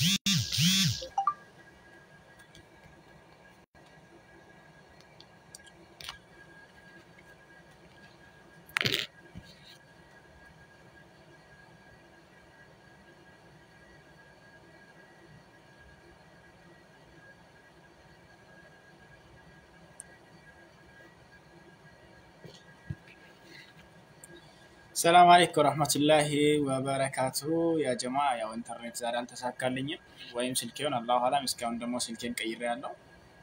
ሰላም አለይኩም ወረህመቱላሂ ወበረካቱሁ ያ ጀማ ያው ኢንተርኔት ዛሬ አልተሳካልኝም፣ ወይም ስልኬውን አላሁ አላም። እስካሁን ደግሞ ስልኬን ቀይሬ ያለው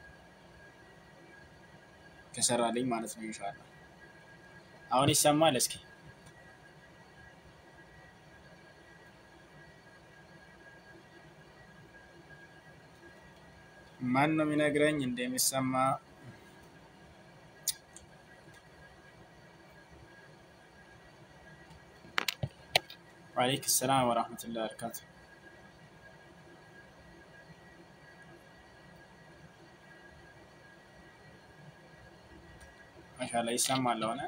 ከሰራልኝ ማለት ነው ኢንሻላህ። አሁን ይሰማል? እስኪ ማን ነው የሚነግረኝ እንደሚሰማ? ወአለይክ ሰላም ወራህመቱላሂ ወበረካቱ። ማሻላ ይሰማል ሆነ።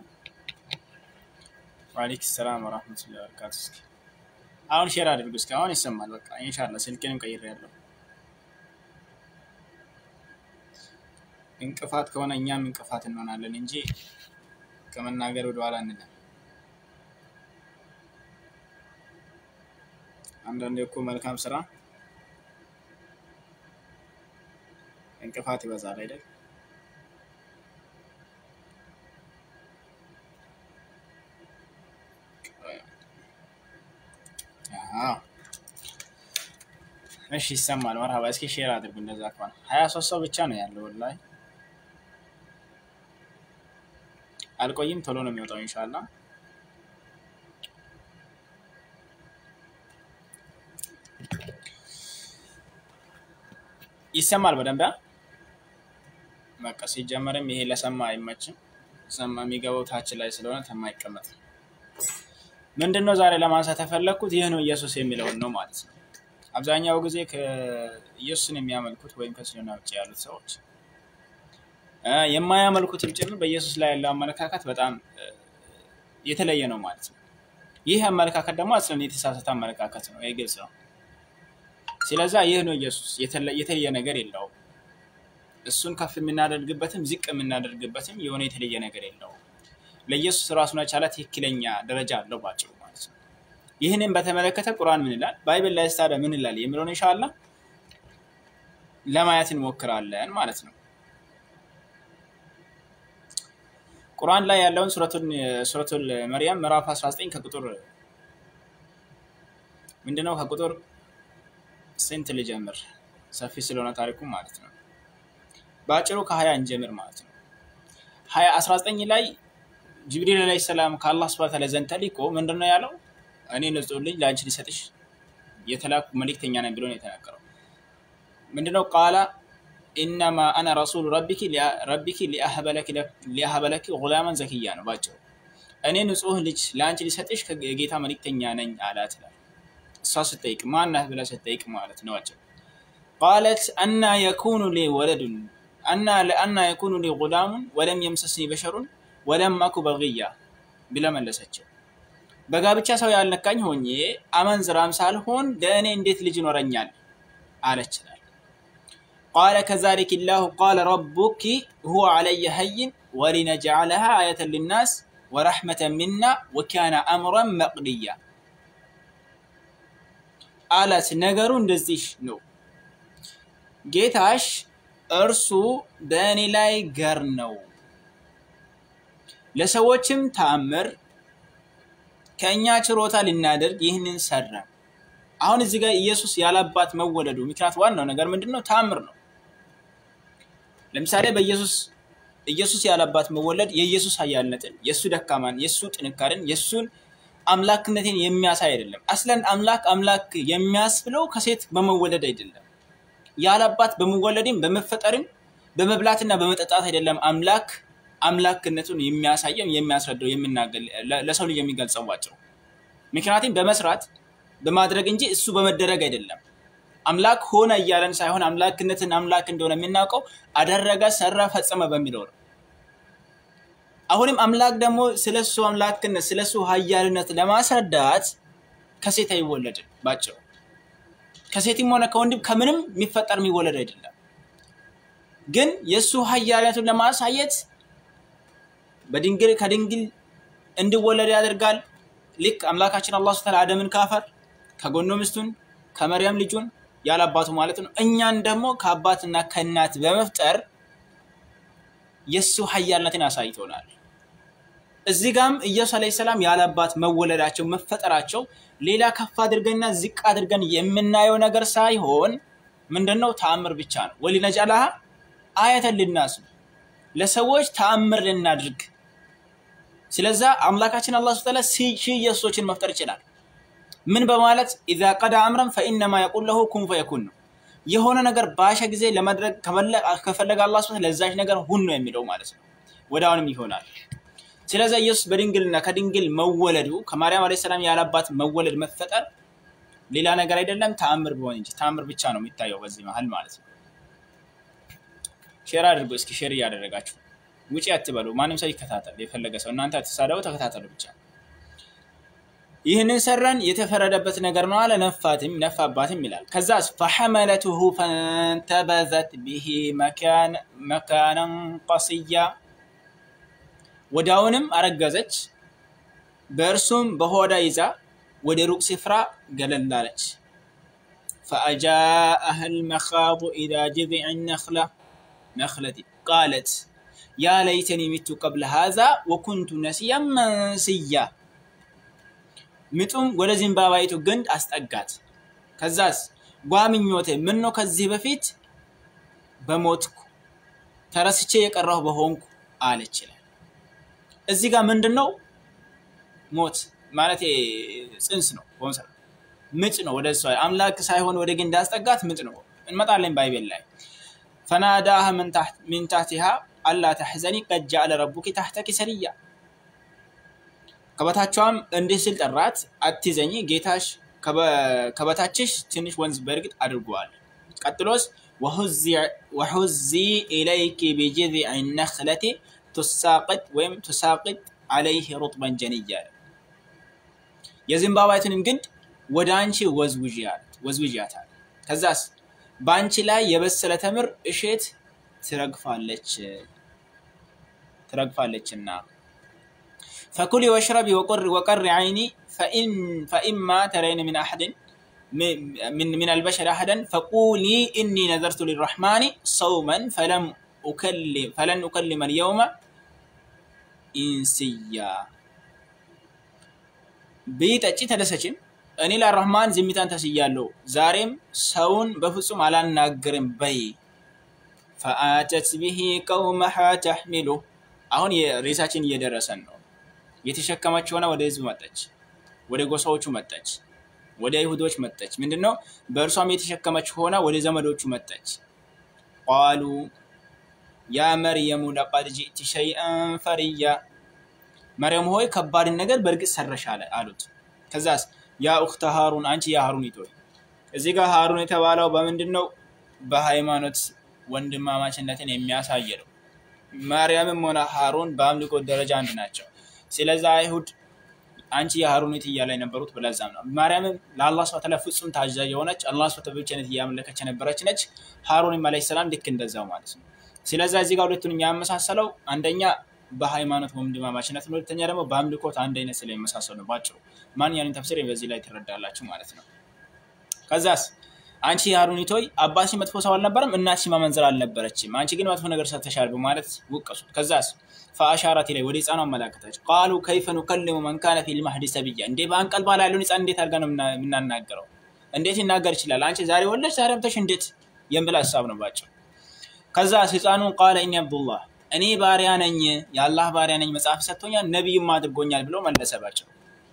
ወአለይክ ሰላም ወራህመቱላሂ ወበረካቱ። እስኪ አሁን ሼር አድርጉ። እስኪ አሁን ይሰማል። በቃ ኢንሻአላህ ስልኬንም ቀይሬያለሁ። እንቅፋት ከሆነ እኛም እንቅፋት እንሆናለን እንጂ ከመናገር ወደኋላ እንላለን። አንዳንዴ እኮ መልካም ስራ እንቅፋት ይበዛል አይደል? እሺ ይሰማል። መርሀባ። እስኪ ሼር አድርጉ። እንደዛ ከሆነ ሀያ ሶስት ሰው ብቻ ነው ያለው። ወላሂ አልቆይም፣ ቶሎ ነው የሚወጣው ኢንሻላህ። ይሰማል በደንብ በቃ ሲጀመርም ይሄ ለሰማ አይመችም። ሰማ የሚገባው ታች ላይ ስለሆነ ተማይቀመጥ ምንድን ነው ዛሬ ለማንሳት የፈለግኩት ይህ ነው ኢየሱስ የሚለውን ነው ማለት ነው። አብዛኛው ጊዜ ኢየሱስን የሚያመልኩት ወይም ከእስልምና ውጭ ያሉት ሰዎች የማያመልኩትም ጭምር በኢየሱስ ላይ ያለው አመለካከት በጣም የተለየ ነው ማለት ነው። ይህ አመለካከት ደግሞ አስለን የተሳሳተ አመለካከት ነው። ይህ ግልጽ ነው። ስለዛ ይህ ነው ኢየሱስ፣ የተለየ ነገር የለውም። እሱን ከፍ የምናደርግበትም ዝቅ የምናደርግበትም የሆነ የተለየ ነገር የለውም። ለኢየሱስ ራሱን የቻለ ትክክለኛ ደረጃ አለው ባጭሩ ማለት ነው። ይህንን በተመለከተ ቁርአን ምን ይላል፣ ባይብል ላይ ስታዲያ ምን ይላል የሚለውን ኢንሻአላህ ለማየት እንሞክራለን ማለት ነው። ቁርአን ላይ ያለውን ሱረቱል መርያም ምዕራፍ 19 ከቁጥር ምንድነው ከቁጥር ስንት ልጀምር? ሰፊ ስለሆነ ታሪኩ ማለት ነው። በአጭሩ ከሀያ እንጀምር ማለት ነው። ሀያ አስራ ዘጠኝ ላይ ጅብሪል ዓለይሂ ሰላም ከአላህ ሱብሓነሁ ወተዓላ ዘንድ ተልኮ ምንድን ነው ያለው? እኔ ንጹሕ ልጅ ለአንቺ ሊሰጥሽ የተላኩ መልእክተኛ ነኝ ብሎ ነው የተናገረው። ምንድነው ቃላ ኢነማ አነ ረሱሉ ረቢኪ ሊአህበለኪ ጉላመን ዘኪያ ነው ባጭሩ። እኔ ንጹሕ ልጅ ለአንቺ ሊሰጥሽ የጌታ መልእክተኛ ነኝ አላት ይላል። እሷ ስጠይቅ ማናት ብላ ስጠይቅ ማለት ነው። አጭር ቃለት አና የኩኑ ሊ ወለዱን አና የኩኑ ሊ ጉላሙን ወለም የምሰስኒ በሸሩን ወለም አኩ በግያ ብላ መለሰችው። በጋብቻ ሰው ያልነካኝ ሆኜ አመንዝራም ሳልሆን ለእኔ እንዴት ልጅ ይኖረኛል አለች ይላል። ቃለ ከዛሊክ ላሁ ቃለ ረቡኪ ሁወ ዐለየ ሀይን ወሊነጅዐለሃ አየተን ሊናስ ወረሕመተን ሚና ወካነ አምረን መቅድያ አላት። ነገሩ እንደዚህ ነው፣ ጌታሽ እርሱ በእኔ ላይ ገር ነው፣ ለሰዎችም ተአምር ከእኛ ችሮታ ልናደርግ ይህንን ሰራ። አሁን እዚህ ጋር ኢየሱስ ያላባት መወለዱ ምክንያት ዋናው ነገር ምንድን ነው? ተአምር ነው። ለምሳሌ በኢየሱስ ኢየሱስ ያላባት መወለድ የኢየሱስ ኃያልነትን፣ የእሱ ደካማን፣ የእሱ ጥንካሬን፣ የእሱን አምላክነትን የሚያሳይ አይደለም። አስለን አምላክ አምላክ የሚያስብለው ከሴት በመወለድ አይደለም። ያላባት በመወለድም በመፈጠርም በመብላትና በመጠጣት አይደለም። አምላክ አምላክነቱን የሚያሳየው የሚያስረዳው የሚናገር ለሰው ልጅ የሚገልጸው ባጭሩ። ምክንያቱም በመስራት በማድረግ እንጂ እሱ በመደረግ አይደለም። አምላክ ሆነ እያለን ሳይሆን አምላክነትን አምላክ እንደሆነ የምናውቀው አደረገ፣ ሰራ፣ ፈጸመ በሚለው ነው። አሁንም አምላክ ደግሞ ስለሱ አምላክነት ስለሱ ኃያልነት ለማስረዳት ከሴት አይወለድም። ባጭሩ ከሴትም ሆነ ከወንድም ከምንም የሚፈጠር የሚወለድ አይደለም። ግን የእሱ ኃያልነቱን ለማሳየት በድንግል ከድንግል እንዲወለድ ያደርጋል። ልክ አምላካችን አላህ ሱብሓነሁ ወተዓላ አደምን ካፈር ከጎኑ ሚስቱን ከመርያም ልጁን ያለ አባቱ ማለት ነው። እኛን ደግሞ ከአባትና ከእናት በመፍጠር የእሱ ኃያልነትን አሳይቶናል። እዚህ ጋም ኢየሱስ ዓለይሂ ሰላም ያለ አባት መወለዳቸው መፈጠራቸው ሌላ ከፍ አድርገንና ዝቅ አድርገን የምናየው ነገር ሳይሆን ምንድን ነው ተአምር ብቻ ነው። ወሊነጅዐለሃ አየተን ሊናስ ለሰዎች ተአምር ልናድርግ። ስለዛ አምላካችን አላህ ሱብሓነሁ ወተዓላ ሺህ ኢየሱሶችን መፍጠር ይችላል። ምን በማለት ኢዛ ቀዳ አምረን ፈኢነማ የቁል ለሁ ኩን ፈየኩን ነው። የሆነ ነገር ባሸ ጊዜ ለማድረግ ከፈለገ አላህ ሱብሓነሁ ለዛች ነገር ሁን ነው የሚለው ማለት ነው። ወደ አሁንም ይሆናል። ስለዚህ ኢየሱስ በድንግልና ከድንግል መወለዱ ከማርያም ዓለይሂ ሰላም ያለ አባት መወለድ መፈጠር ሌላ ነገር አይደለም፣ ተአምር ቢሆን እንጂ ተአምር ብቻ ነው የሚታየው በዚህ መሀል ማለት ነው። ሼር አድርጎ እስኪ ሼር እያደረጋችሁ ውጪ አትበሉ። ማንም ሰው ይከታተል፣ የፈለገ ሰው እናንተ አትሳደቡ፣ ተከታተሉ ብቻ። ይህንን ሰራን የተፈረደበት ነገር ነው አለ። ነፋትም ነፋባትም ይላል። ከዛስ ፈሐመለትሁ ፈንተበዘት ብሂ መካነን ቀስያ ወዲያውንም አረገዘች፣ በእርሱም በሆዳ ይዛ ወደ ሩቅ ስፍራ ገለል አለች። ፈአጃአሃ ልመኻቡ ኢላ ጅዝዕ ነኽላ ነኽለቲ ቃለት ያ ለይተኒ ሚቱ ቀብለ ሃዛ ወኩንቱ ነሲያን መንስያ ምጡም ወደ ዘንባባይቱ ግንድ አስጠጋት። ከዛስ ጓምኞቴ ምን ነው ከዚህ በፊት በሞትኩ ተረስቼ የቀረሁ በሆንኩ አለች ይላል። እዚህ ጋር ምንድን ነው ሞት ማለት ጽንስ ነው፣ ምጥ ነው። ወደ እሷ አምላክ ሳይሆን ወደ ግንድ አስጠጋት ምጥ ነው። እንመጣለን ባይቤል ላይ ፈናዳሃ ሚን ታሕቲሃ አላ ተሕዘኒ ቀድ ጀዐለ ረቡኪ ታሕተኪ ሰሪያ ከበታቿም እንዲህ ሲል ጠራት፣ አትዘኝ ጌታሽ ከበታችሽ ትንሽ ወንዝ በእርግጥ አድርጓል። ቀጥሎስ ወሑዚ ኢለይኪ ቢጅዝዕ ነኽለቲ ቱሳቅጥ ወይም ቱሳቅጥ አለይህ ሩጥበን ጀንያ የዘንባባይቱንም ግንድ ወደ አንቺ ወዝውዣት አለ። ከዛስ በአንቺ ላይ የበሰለ ተምር እሼት ትረግፋለች ትረግፋለችና ፈኩሊ ወሽረቢ ወቀሪ ዓይኒ ፈኢማ ተረይን ምን አሐድን من البشر أحدا فقولي إني نذرت للرحمن صوما فلم أكلم فلن أكلم اليوم ኢንስያ ብይ ጠጪ ተደሰችም እኔ ለረህማን ዝምታን ተስያለሁ ዛሬም ሰውን በፍጹም አላናግርም በይ ፈአተት ብሂ ቀውመሃ ተሕሚሉ አሁን ሬሳችን እየደረሰን ነው የተሸከመች ሆነ ወደ ህዝብ መጠች ወደ ጎሳዎቹ መጠች ወደ አይሁዶች መጠች ምንድን ነው በእርሷም የተሸከመች ሆነ ወደ ዘመዶቹ መጠች ቃሉ ያ መርየሙ ለቀድ ጅእቲ ሸይአን ፈርያ መርየም ሆይ ከባድን ነገር በእርግጥ ሰረሽ አሉት። ከዛስ ያ ኡክተ ሃሩን አንቺ የሃሩን ይቶይ እዚህ ጋር ሃሩን የተባለው በምንድን ነው? በሃይማኖት ወንድማማችነትን የሚያሳይ ነው። ማርያምም ሆነ ሃሩን በአምልኮ ደረጃ አንድ ናቸው። ስለዚ አይሁድ አንቺ የሃሩኒት እያለ የነበሩት ብለዛም ነው። ማርያምም ለአላህ ስብሐ ወተዓላ ፍጹም ታዛዥ የሆነች አላህ ስብሐ ወተዓላ ብቻነት እያመለከች የነበረች ነች። ሃሩንም ዓለይሂ ሰላም ልክ እንደዛው ማለት ነው። ስለዛ እዚህ ጋር ሁለቱን የሚያመሳሰለው አንደኛ በሃይማኖት ወንድማማችነት ነው፣ ሁለተኛ ደግሞ በአምልኮት አንድ አይነት ስለሚመሳሰሉ ነው። ባጭሩ ማንኛውንም ተፍሲር በዚህ ላይ ትረዳላችሁ ማለት ነው። ከዛስ አንቺ የሃሩኒት ሆይ አባትሽ መጥፎ ሰው አልነበረም፣ እናትሽ ማመንዘር አልነበረችም፣ አንቺ ግን መጥፎ ነገር ሰርተሻል በማለት ወቀሱት። ከዛስ ፈአሻራት ላይ ወደ ህፃኗ አመላከተች። ቃሉ ከይፈ ኑከልሙ መን ካነ ፊል መህዲ ሰብያ፣ እንዴ በአንቀልባ ላይ ያለውን ህፃን እንዴት አድርጋ ነው የምናናገረው? እንዴት ይናገር ይችላል? አንቺ ዛሬ ወለድሽ ዛሬ አምጥተሽ እንዴት የሚል ሀሳብ ነው ባጭሩ። ከዛ ህፃኑን ቃለ እኒ አብዱላህ እኔ ባሪያ ነኝ፣ የአላህ ባሪያ ነኝ፣ መጽሐፍ ሰጥቶኛል፣ ነቢይም አድርጎኛል ብሎ መለሰባቸው።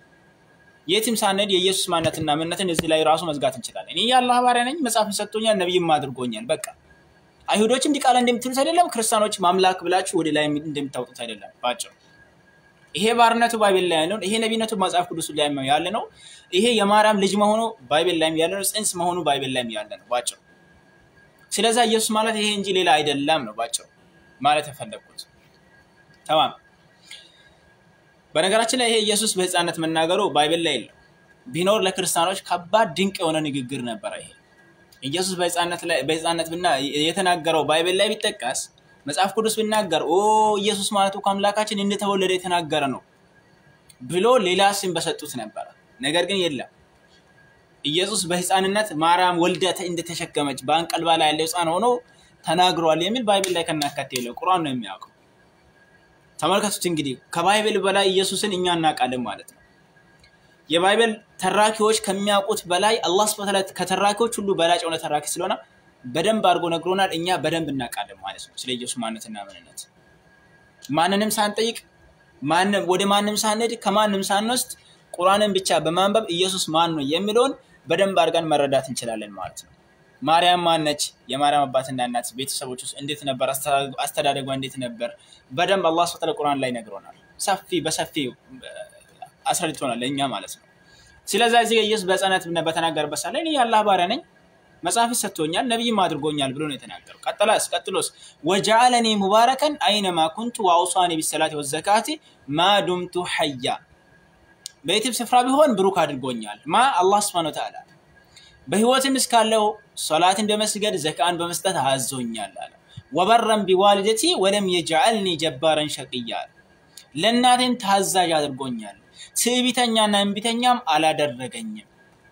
የትም ሳንሄድ የኢየሱስ ማንነትና ምንነትን እዚህ ላይ ራሱ መዝጋት እንችላለን። እኔ የአላህ ባሪያ ነኝ፣ መጽሐፍ ሰጥቶኛል፣ ነቢይም አድርጎኛል። በቃ አይሁዶች እንዲህ ቃል እንደምትሉት አይደለም፣ ክርስቲያኖች ማምላክ ብላችሁ ወደ ላይ እንደምታወጡት አይደለም። ባጭሩ ይሄ ባርነቱ ባይቤል ላይ ያለ ነው። ይሄ ነቢይነቱ መጽሐፍ ቅዱስ ላይ ያለ ነው። ይሄ የማርያም ልጅ መሆኑ ባይቤል ላይም ያለ ነው። ጽንስ መሆኑ ባይቤል ላይም ያለ ነው። ባጭሩ ስለዛ ኢየሱስ ማለት ይሄ እንጂ ሌላ አይደለም ነው ባጭሩ ማለት የፈለግኩት። ተማም በነገራችን ላይ ይሄ ኢየሱስ በህፃነት መናገሩ ባይብል ላይ የለው። ቢኖር ለክርስቲያኖች ከባድ ድንቅ የሆነ ንግግር ነበረ። ይሄ ኢየሱስ በሕፃንነት ብና የተናገረው ባይብል ላይ ቢጠቀስ መጽሐፍ ቅዱስ ቢናገር ኦ ኢየሱስ ማለቱ ከአምላካችን እንደተወለደ የተናገረ ነው ብሎ ሌላ ስም በሰጡት ነበረ። ነገር ግን የለም። ኢየሱስ በሕፃንነት ማርያም ወልዳ እንደተሸከመች በአንቀልባ ላይ ያለ ሕፃን ሆኖ ተናግሯል የሚል ባይብል ላይ ከናካቴ የለው። ቁርአን ነው የሚያውቀው። ተመልከቱት እንግዲህ ከባይብል በላይ ኢየሱስን እኛ እናውቃለን ማለት ነው። የባይብል ተራኪዎች ከሚያውቁት በላይ አላህ ስብሐ ወተዓላ ከተራኪዎች ሁሉ በላጭ የሆነ ተራኪ ስለሆነ በደንብ አድርጎ ነግሮናል። እኛ በደንብ እናውቃለን ማለት ነው ስለ ኢየሱስ ማንነትና ምንነት ማንንም ሳንጠይቅ ወደ ማንም ሳንሄድ ከማንም ሳንወስድ ቁርአንን ብቻ በማንበብ ኢየሱስ ማን ነው የሚለውን በደንብ አድርገን መረዳት እንችላለን ማለት ነው። ማርያም ማነች? የማርያም አባትና እናት ቤተሰቦች ውስጥ እንዴት ነበር? አስተዳደጓ እንዴት ነበር? በደንብ አላህ ስብሐ ወተዓላ ቁርአን ላይ ነግሮናል። ሰፊ በሰፊ አስረድቶናል ለእኛ ማለት ነው። ስለዚ እዚህ ኢየሱስ በሕፃንነት በተናገረበት ሰዓት ላይ እኔ የአላህ ባሪያ ነኝ መጽሐፍ ሰጥቶኛል ነቢይም አድርጎኛል ብሎ ነው የተናገረው። ቀጥላስ ቀጥሎስ ወጀዐለኒ ሙባረከን አይነማ ኩንቱ ወአውሳኒ ቢሰላቲ ወዘካቲ ማዱምቱ ሐያ በየትም ስፍራ ቢሆን ብሩክ አድርጎኛል። ማ አላህ ስብሐነ ወተዓላ በህይወትም እስካለው ሶላትን በመስገድ ዘካን በመስጠት አዞኛል አለ። ወበረን ቢዋልደቲ ወለም የጀዐልኒ ጀባረን ሸቅያ ለእናቴም ታዛዥ አድርጎኛል። ትዕቢተኛና እምቢተኛም አላደረገኝም።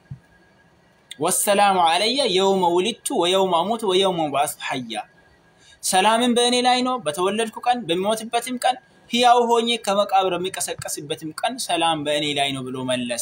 ወሰላሙ አለየ የውመ ውሊድቱ ወየውመ አሙቱ ወየውመ ኡብዐሱ ሐያ ሰላምን በእኔ ላይ ነው በተወለድኩ ቀን በሚሞትበትም ቀን ሕያው ሆኜ ከመቃብር በሚቀሰቀስበትም ቀን ሰላም በእኔ ላይ ነው ብሎ መለሰ።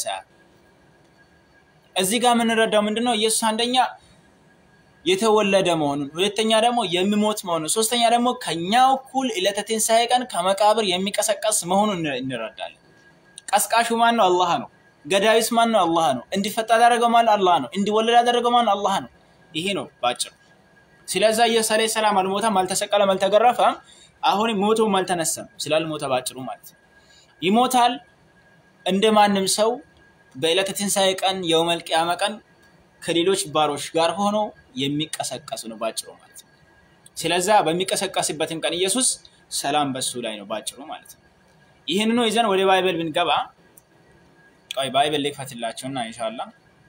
እዚህ ጋር የምንረዳው ምንድን ነው? ኢየሱስ አንደኛ የተወለደ መሆኑን፣ ሁለተኛ ደግሞ የሚሞት መሆኑን፣ ሶስተኛ ደግሞ ከኛ እኩል ዕለተ ትንሣኤ ቀን ከመቃብር የሚቀሰቀስ መሆኑን እንረዳለን። ቀስቃሹ ማን ነው? አላህ ነው። ገዳዩስ ማን ነው? አላህ ነው። እንዲፈታ ያደረገው ማን? አላህ ነው። እንዲወለድ ያደረገው ማን? አላህ ነው። ይሄ ነው ባጭሩ። ስለዛ ኢየሱስ ዓለይሂ ሰላም አልሞተም፣ አልተሰቀለም፣ አልተገረፈም። አሁን ሞቶም አልተነሳም ስላልሞተ ባጭሩ ማለት ነው። ይሞታል እንደ ማንም ሰው በዕለተ ትንሣኤ ቀን የውመል ቂያማ ቀን ከሌሎች ባሮች ጋር ሆኖ የሚቀሰቀስ ነው ባጭሩ ማለት ነው። ስለዛ በሚቀሰቀስበትም ቀን ኢየሱስ ሰላም በሱ ላይ ነው ባጭሩ ማለት ነው። ይህንኑ ይዘን ወደ ባይብል ብንገባ ቆይ ባይብል ልክፈትላችሁና ኢንሻአላ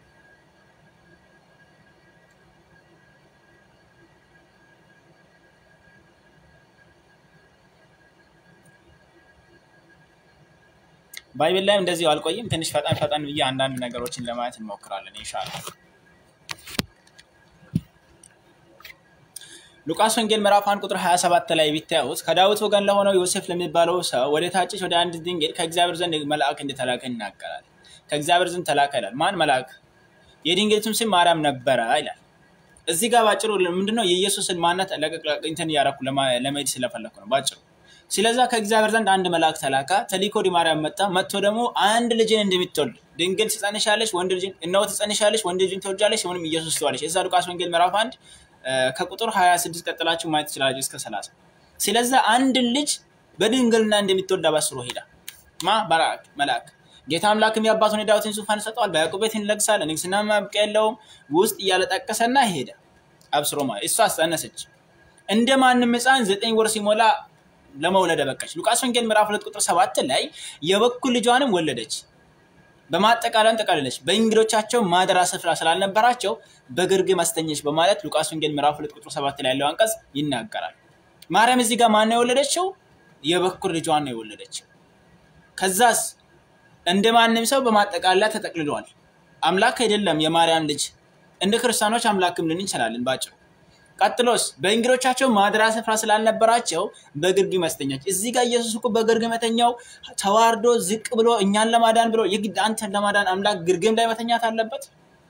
ባይብል ላይም እንደዚሁ አልቆይም። ትንሽ ፈጠን ፈጠን ብዬ አንዳንድ ነገሮችን ለማየት እንሞክራለን ኢንሻአላ። ሉቃስ ወንጌል ምዕራፍ አንድ ቁጥር 27 ላይ ቢታዩት ከዳዊት ወገን ለሆነው ዮሴፍ ለሚባለው ሰው ወደ ታጨች ወደ አንድ ድንግል ከእግዚአብሔር ዘንድ መልአክ እንደተላከ ይናገራል። ከእግዚአብሔር ዘንድ ተላከ ይላል። ማን መልአክ? የድንግሊቱም ስም ማርያም ነበረ ይላል። እዚህ ጋር ባጭሩ ምንድነው የኢየሱስን ማንነት እንትን እያረኩ ለመሄድ ስለፈለኩ ነው ባጭሩ። ስለዛ ከእግዚአብሔር ዘንድ አንድ መልአክ ተላካ። ተሊኮ ወደ ማርያም መጣ። መጥቶ ደግሞ አንድ ልጅን እንደምትወልድ ድንግል ትጸንሻለሽ፣ ወንድ ልጅን እነሆ ትጸንሻለሽ፣ ወንድ ልጅን ትወልጃለሽ፣ ስሙንም ኢየሱስ ትለዋለሽ። እዛ ሉቃስ ወንጌል ምዕራፍ አንድ ከቁጥር 26 ቀጥላችሁ ማየት ትችላላችሁ እስከ 30። ስለዛ አንድን ልጅ በድንግልና እንደምትወልድ አበስሮ ሄዳ ማ መልአክ መልአክ ጌታ አምላክም የአባቱን የዳዊትን ዙፋን ይሰጠዋል፣ በያዕቆብ ቤት ይነግሣል፣ ንግሥና ማብቂያ የለውም ውስጥ እያለጠቀሰና ሄደ አብስሮ ማለት እሷ አስጸነሰች። እንደ ማንም ሕፃን ዘጠኝ ወር ሲሞላ ለመውለድ በቃች። ሉቃስ ወንጌል ምዕራፍ ሁለት ቁጥር ሰባት ላይ የበኩር ልጇንም ወለደች። በማጠቃለያን ጠቃለለች። በእንግዶቻቸው ማደሪያ ስፍራ ስላልነበራቸው በግርግም አስተኘች በማለት ሉቃስ ወንጌል ምዕራፍ ሁለት ቁጥር ሰባት ላይ ያለው አንቀጽ ይናገራል። ማርያም እዚህ ጋር ማነው የወለደችው? የበኩር ልጇን ነው የወለደችው። ከዛስ እንደ ማንም ሰው በማጠቃለያ ተጠቅልሏል። አምላክ አይደለም የማርያም ልጅ። እንደ ክርስቲያኖች አምላክም ልን እንችላለን ባጭሩ። ቀጥሎስ በእንግዶቻቸው ማደሪያ ስፍራ ስላልነበራቸው በግርግም አስተኛች። እዚህ ጋር ኢየሱስ እኮ በግርግም የተኛው ተዋርዶ ዝቅ ብሎ እኛን ለማዳን ብሎ የግድ አንተን ለማዳን አምላክ ግርግም ላይ መተኛት አለበት?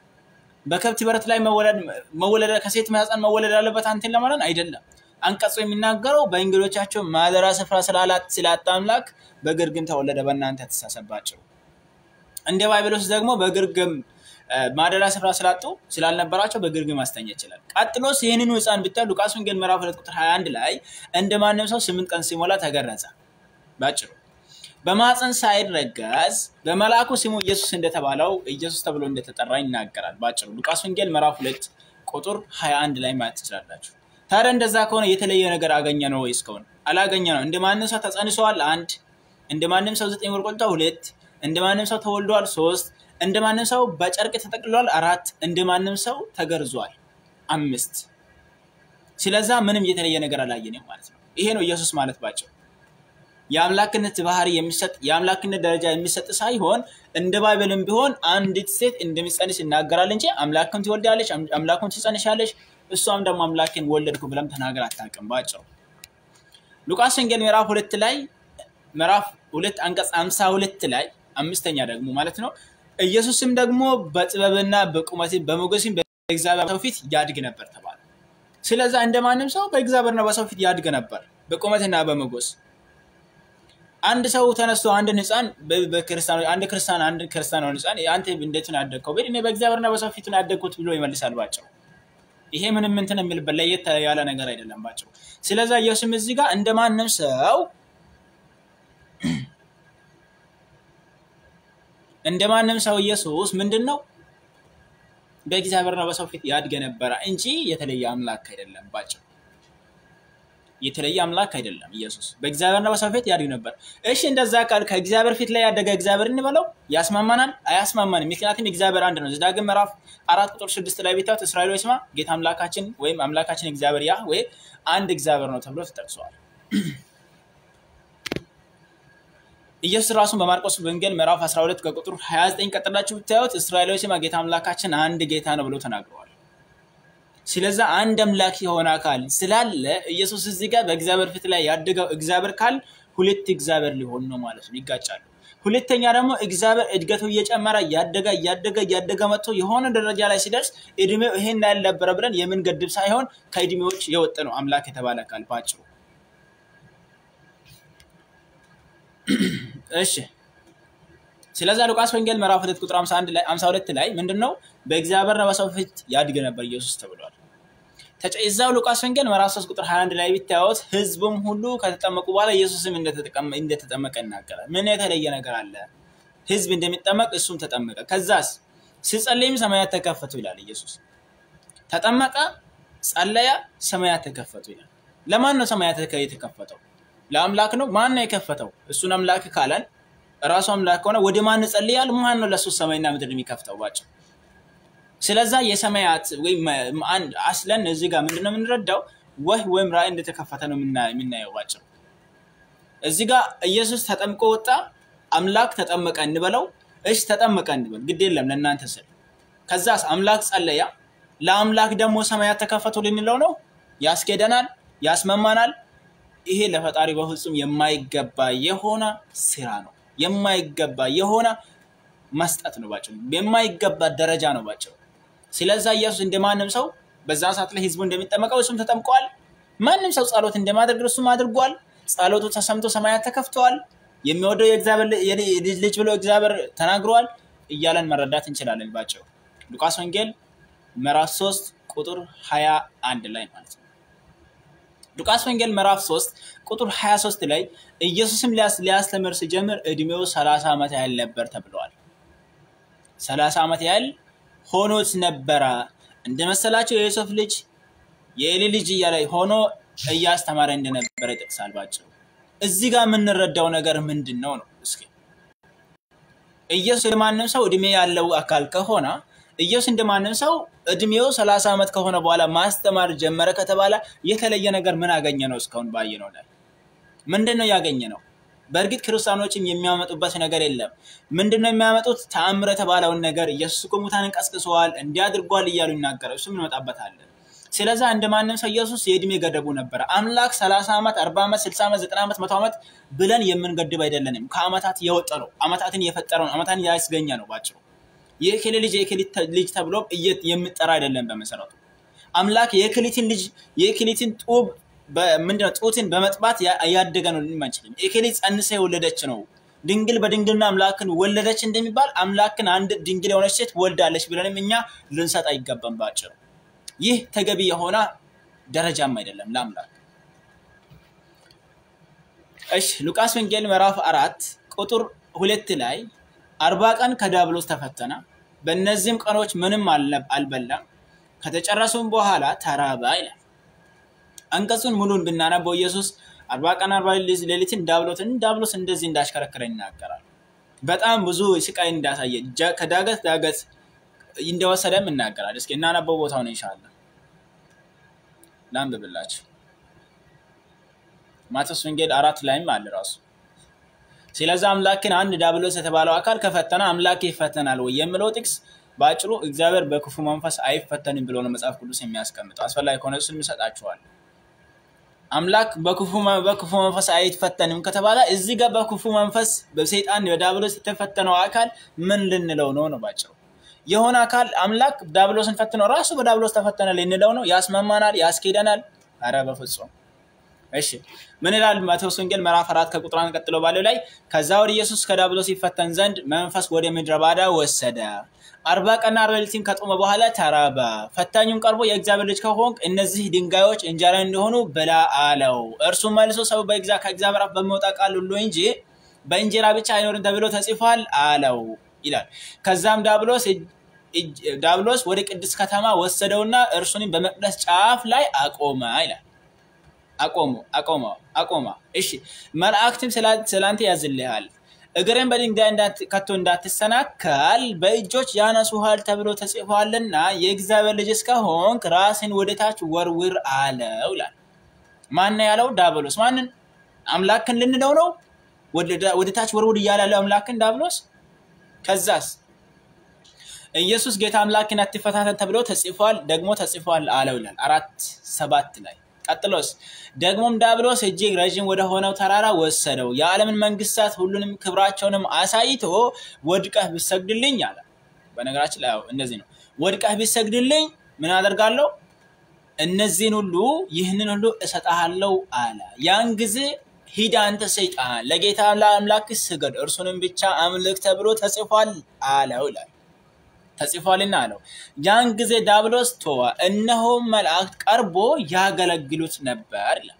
በከብት በረት ላይ መወለድ ከሴት ማህፀን መወለድ አለበት አንተን ለማዳን አይደለም። አንቀጹ የሚናገረው በእንግዶቻቸው ማደሪያ ስፍራ ስላጣ አምላክ በግርግም ተወለደ። በእናንተ ተሳሰባቸው። እንደ ባይብሎስ ደግሞ በግርግም ማደሪያ ስፍራ ስላጡ ስላልነበራቸው በግርግም ማስተኛ ይችላል። ቀጥሎስ ይህንኑ ህፃን ብታይ ሉቃስ ወንጌል ምዕራፍ ሁለት ቁጥር 21 ላይ እንደ ማንም ሰው ስምንት ቀን ሲሞላ ተገረዘ። ባጭሩ በማፀን ሳይረገዝ በመልአኩ ስሙ ኢየሱስ እንደተባለው ኢየሱስ ተብሎ እንደተጠራ ይናገራል። ባጭሩ ሉቃስ ወንጌል ምዕራፍ ሁለት ቁጥር 21 ላይ ማየት ትችላላችሁ። ታዲያ እንደዛ ከሆነ የተለየ ነገር አገኘ ነው ወይስ ከሆነ አላገኘ ነው? እንደ ማንም ሰው ተጸንሰዋል አንድ፣ እንደ ማንም ሰው ዘጠኝ ወር ቆይቷል ሁለት፣ እንደ ማንም ሰው ተወልዷል ሶስት እንደ ማንም ሰው በጨርቅ ተጠቅልሏል አራት፣ እንደ ማንም ሰው ተገርዟል። አምስት ስለዛ ምንም የተለየ ነገር አላየንም ማለት ነው። ይሄ ነው ኢየሱስ ማለት ባጭሩ። የአምላክነት ባህሪ የሚሰጥ የአምላክነት ደረጃ የሚሰጥ ሳይሆን እንደ ባይብልም ቢሆን አንዲት ሴት እንደሚጸንስ ይናገራል እንጂ አምላክን ትወልዳለች፣ አምላኩን ትጸንሻለች፣ እሷም ደግሞ አምላክን ወለድኩ ብለም ተናገር አታውቅም። ባጭሩ ሉቃስ ወንጌል ምዕራፍ ሁለት ላይ ምዕራፍ ሁለት አንቀጽ አምሳ ሁለት ላይ አምስተኛ ደግሞ ማለት ነው ኢየሱስም ደግሞ በጥበብና በቁመት በሞገስም በእግዚአብሔር ሰው ፊት ያድግ ነበር ተባለ። ስለዛ እንደማንም ሰው በእግዚአብሔርና በሰው ፊት ያድግ ነበር በቁመትና በሞገስ አንድ ሰው ተነስቶ አንድን ህፃን አንድ ክርስቲያን አንድ ክርስቲያን ህፃን አንተ እንዴት ነው ያደግከው? ብል እኔ በእግዚአብሔርና በሰው ፊት ነው ያደግኩት ብሎ ይመልሳል ባጭሩ። ይሄ ምንም እንትን የሚልበት ለየት ያለ ነገር አይደለም ባጭሩ። ስለዛ ኢየሱስም እዚህ ጋር እንደማንም ሰው እንደማንም ሰው ኢየሱስ ምንድን ነው በእግዚአብሔርና በሰው ፊት ያድገ ነበረ እንጂ የተለየ አምላክ አይደለም ባጭሩ። የተለየ አምላክ አይደለም ኢየሱስ በእግዚአብሔርና በሰው ፊት ያድግ ነበር። እሺ እንደዛ ቃል ከእግዚአብሔር ፊት ላይ ያደገ እግዚአብሔር እንበለው ያስማማናል? አያስማማንም። ምክንያቱም እግዚአብሔር አንድ ነው። ዘዳግም ምዕራፍ አራት ቁጥር ስድስት ላይ ቤታት እስራኤል ስማ ጌታ አምላካችን ወይም አምላካችን እግዚአብሔር ያ ወይ አንድ እግዚአብሔር ነው ተብሎ ተጠቅሰዋል። ኢየሱስ ራሱን በማርቆስ ወንጌል ምዕራፍ 12 ከቁጥር 29 ቀጥላችሁ ብታዩት እስራኤላዊ ስማ ጌታ አምላካችን አንድ ጌታ ነው ብሎ ተናግረዋል። ስለዛ አንድ አምላክ የሆነ አካል ስላለ ኢየሱስ እዚህ ጋር በእግዚአብሔር ፊት ላይ ያደገው እግዚአብሔር ካል ሁለት እግዚአብሔር ሊሆን ነው ማለት ነው፣ ይጋጫሉ። ሁለተኛ ደግሞ እግዚአብሔር እድገቱ እየጨመረ እያደገ እያደገ እያደገ መጥቶ የሆነ ደረጃ ላይ ሲደርስ እድሜው ይሄን ያልነበረ ብለን የምንገድብ ሳይሆን ከእድሜዎች የወጠ ነው አምላክ የተባለ አካል ባጭሩ። እሺ ስለዛ ሉቃስ ወንጌል ምዕራፍ 2 ቁጥር 51 ላይ 52 ላይ ምንድነው በእግዚአብሔርና በሰው ፊት ያድግ ነበር ኢየሱስ ተብሏል። እዛው ሉቃስ ወንጌል ምዕራፍ 3 ቁጥር 21 ላይ ቢታዩት ህዝቡም ሁሉ ከተጠመቁ በኋላ ኢየሱስም እንደተጠመቀ ይናገራል። ምን የተለየ ነገር አለ? ህዝብ እንደሚጠመቅ እሱም ተጠመቀ። ከዛስ ሲጸለይም ሰማያት ተከፈቱ ይላል ኢየሱስ። ተጠመቀ፣ ጸለያ፣ ሰማያት ተከፈቱ ይላል። ለማን ነው ሰማያት የተከፈተው? ለአምላክ ነው። ማን ነው የከፈተው? እሱን አምላክ ካለን ራሱ አምላክ ከሆነ ወደ ማን ጸልያል? ማን ነው ለሱ ሰማይና ምድር የሚከፍተው? ባጭሩ ስለዛ የሰማያት ወይም አስለን እዚህ ጋር ምንድነው የምንረዳው? ወህ ወይም ራእይ እንደተከፈተ ነው የምናየው። ባጭሩ እዚህ ጋር ኢየሱስ ተጠምቆ ወጣ፣ አምላክ ተጠመቀ እንበለው። እሺ ተጠመቀ እንበል፣ ግድ የለም ለእናንተ ስል። ከዛስ አምላክ ጸለያ፣ ለአምላክ ደግሞ ሰማያት ተከፈቱ ልንለው ነው? ያስኬደናል? ያስመማናል? ይሄ ለፈጣሪ በፍጹም የማይገባ የሆነ ስራ ነው። የማይገባ የሆነ መስጠት ነው ባጭሩ። የማይገባ ደረጃ ነው ባጭሩ። ስለዛ ኢየሱስ እንደማንም ሰው በዛ ሰዓት ላይ ህዝቡ እንደሚጠመቀው እሱም ተጠምቀዋል። ማንም ሰው ጸሎት እንደማድረግ እሱም አድርጓል። ጸሎቱ ተሰምቶ ሰማያት ተከፍተዋል። የሚወደው የእግዚአብሔር ልጅ ብሎ እግዚአብሔር ተናግረዋል እያለን መረዳት እንችላለን ባጭሩ። ሉቃስ ወንጌል ምዕራፍ 3 ቁጥር 21 ላይ ማለት ነው። ሉቃስ ወንጌል ምዕራፍ 3 ቁጥር 23 ላይ ኢየሱስም ሊያስተምር ሲጀምር እድሜው 30 ዓመት ያህል ነበር ተብለዋል። 30 ዓመት ያህል ሆኖት ነበረ። እንደመሰላቸው የዮሴፍ ልጅ የኤሊ ልጅ እያለ ሆኖ እያስተማረ እንደነበረ ይጠቅሳል። ባጭሩ እዚህ ጋር የምንረዳው ነገር ምንድን ነው ነው? እስኪ ኢየሱስ እንደማንም ሰው እድሜ ያለው አካል ከሆነ ኢየሱስ እንደማንም ሰው እድሜው 30 ዓመት ከሆነ በኋላ ማስተማር ጀመረ ከተባለ የተለየ ነገር ምን አገኘ ነው? እስካሁን ባየነው ላይ ምንድን ነው ያገኘ ነው? በእርግጥ ክርስቲያኖችም የሚያመጡበት ነገር የለም። ምንድን ነው የሚያመጡት? ተአምር የተባለውን ነገር ኢየሱስ እኮ ሙታንን ቀስቅሰዋል እንዲያድርጓል እያሉ ይናገራል። እሱም እንመጣበታለን። ስለዛ እንደማንም ሰው ኢየሱስ የእድሜ ገደቡ ነበረ። አምላክ 30 ዓመት፣ 40 ዓመት፣ 60 ዓመት፣ 90 ዓመት፣ መቶ ዓመት ብለን የምንገድብ አይደለንም። ከአመታት የወጠ ነው። አመታትን የፈጠረ ነው። አመታትን ያስገኘ ነው ባጭሩ የክሊ ልጅ የክሊ ልጅ ተብሎ የሚጠራ አይደለም። በመሰረቱ አምላክ የክሊትን ልጅ የክሊትን ጡብ ምንድነው ጡትን በመጥባት ያደገ ነው ልንም አንችልም። የክሊ ጸንሰ የወለደች ነው። ድንግል በድንግልና አምላክን ወለደች እንደሚባል አምላክን አንድ ድንግል የሆነች ሴት ወልዳለች ብለንም እኛ ልንሰጥ አይገባም። ባጭሩ ይህ ተገቢ የሆነ ደረጃም አይደለም ለአምላክ። እሺ ሉቃስ ወንጌል ምዕራፍ አራት ቁጥር ሁለት ላይ አርባ ቀን ከዲያብሎስ ተፈተነ። በእነዚህም ቀኖች ምንም አልበላም። ከተጨረሱም በኋላ ተራበ ይላል። አንቀጹን ሙሉን ብናነበው ኢየሱስ አርባ ቀን አርባ ሌሊትን ዳብሎትን ዳብሎስ እንደዚህ እንዳሽከረከረ ይናገራል። በጣም ብዙ ስቃይ እንዳሳየ ከዳገት ዳገት እንደወሰደም ይናገራል። እስኪ እናነበው ቦታውን ኢንሻአላህ። ላንብብላችሁ። ማቴዎስ ወንጌል አራት ላይም አለ ራሱ ስለዚ አምላክን አንድ ዳብሎስ የተባለው አካል ከፈተነ አምላክ ይፈተናል ወይ የሚለው ጥቅስ በአጭሩ እግዚአብሔር በክፉ መንፈስ አይፈተንም ብሎ ነው መጽሐፍ ቅዱስ የሚያስቀምጠው። አስፈላጊ ከሆነ እሱን ይሰጣችኋል። አምላክ በክፉ መንፈስ አይፈተንም ከተባለ እዚህ ጋር በክፉ መንፈስ በሰይጣን በዳብሎስ የተፈተነው አካል ምን ልንለው ነው ነው ባጭሩ። የሆነ አካል አምላክ ዳብሎስን ፈትነው ራሱ በዳብሎስ ተፈተነ ልንለው ነው? ያስመማናል? ያስኬደናል? አረ በፍጹም። እሺ ምን ይላል ማቴዎስ ወንጌል ምዕራፍ አራት ከቁጥር አንድ ቀጥሎ ባለው ላይ ከዛ ወደ ኢየሱስ ከዳብሎስ ይፈተን ዘንድ መንፈስ ወደ ምድረ ባዳ ወሰደ አርባ ቀንና አርባ ሌሊትን ከጦመ በኋላ ተራበ። ፈታኙም ቀርቦ የእግዚአብሔር ልጅ ከሆንክ እነዚህ ድንጋዮች እንጀራ እንዲሆኑ ብላ አለው። እርሱም መልሶ ሰው ከእግዚአብሔር አፍ በሚወጣ ቃል ሁሉ እንጂ በእንጀራ ብቻ አይኖርም ተብሎ ተጽፏል አለው ይላል። ከዛም ዳብሎስ ዳብሎስ ወደ ቅድስት ከተማ ወሰደውና እርሱንም በመቅደስ ጫፍ ላይ አቆመ ይላል። አቆሙ አቆመ አቆማ። እሺ መላእክትም ስላንተ ያዝልሃል እግርን በድንጋይ ከቶ እንዳትሰናከል በእጆች ያነሱሃል ተብሎ ተጽፏልና የእግዚአብሔር ልጅ እስከሆንክ ራስን ወደታች ወርውር አለው ይላል። ማን ያለው? ዳብሎስ። ማንን? አምላክን ልንለው ነው? ወደታች ወርውር እያለ ያለው አምላክን ዳብሎስ። ከዛስ ኢየሱስ ጌታ አምላክን አትፈታተን ተብሎ ተጽፏል፣ ደግሞ ተጽፏል አለው ይላል አራት ሰባት ላይ ቀጥሎስ ደግሞም ዳብሎስ እጅግ ረዥም ወደ ሆነው ተራራ ወሰደው፣ የዓለምን መንግስታት ሁሉንም ክብራቸውንም አሳይቶ ወድቀህ ብሰግድልኝ አለ። በነገራችን ላይ እንደዚህ ነው። ወድቀህ ብሰግድልኝ ምን አደርጋለሁ? እነዚህን ሁሉ ይህንን ሁሉ እሰጥሃለሁ አለ። ያን ጊዜ ሂድ አንተ ሰይጣን ለጌታ ለአምላክ ስገድ፣ እርሱንም ብቻ አምልክ ተብሎ ተጽፏል አለው ይላል ተጽፏልና አለው። ያን ጊዜ ዳብሎስ ተወ፣ እነሆ መላእክት ቀርቦ ያገለግሉት ነበር ይላል።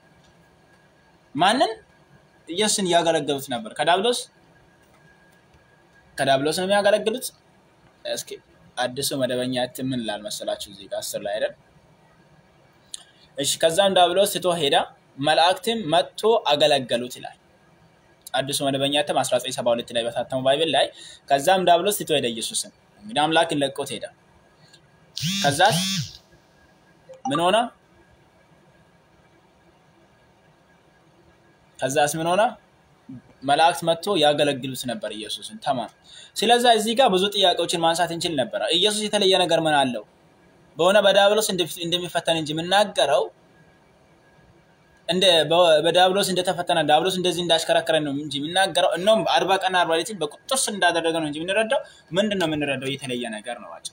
ማንን? ኢየሱስን ያገለግሉት ነበር። ከዳብሎስ ከዳብሎስ ነው የሚያገለግሉት። እስኪ አዲሱ መደበኛ እትም ምን ይላል መሰላችሁ? እዚህ ጋር አስር ላይ አይደል? እሺ። ከዛም ዳብሎስ ትቶ ሄዳ፣ መላእክትም መጥቶ አገለገሉት ይላል። አዲሱ መደበኛ እትም 1972 ላይ በታተሙ ባይብል ላይ ከዛም ዳብሎስ ትቶ ሄደ ኢየሱስን እንግዲህ አምላክን ለቆት ሄደ። ከዛስ ምን ሆነ? ከዛስ ምን ሆነ? መላእክት መጥቶ ያገለግሉት ነበር ኢየሱስን። ተማም ስለዛ እዚህ ጋር ብዙ ጥያቄዎችን ማንሳት እንችል ነበረ። ኢየሱስ የተለየ ነገር ምን አለው? በሆነ በዳብሎስ እንደሚፈተን እንጂ የምናገረው እንደ በዳብሎስ እንደተፈተነ ዳብሎስ እንደዚህ እንዳሽከረከረ ነው እንጂ የሚናገረው እነውም አርባ ቀን አርባ ሌሊትን በቁጥር ስር እንዳደረገ ነው እንጂ የምንረዳው ምንድን ነው የምንረዳው? የተለየ ነገር ነው። አጭ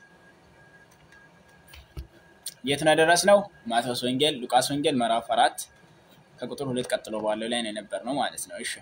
የት ነው የደረስነው? ማቴዎስ ወንጌል፣ ሉቃስ ወንጌል ምዕራፍ አራት ከቁጥር ሁለት ቀጥሎ ባለው ላይ ነው የነበር ነው ማለት ነው። እሺ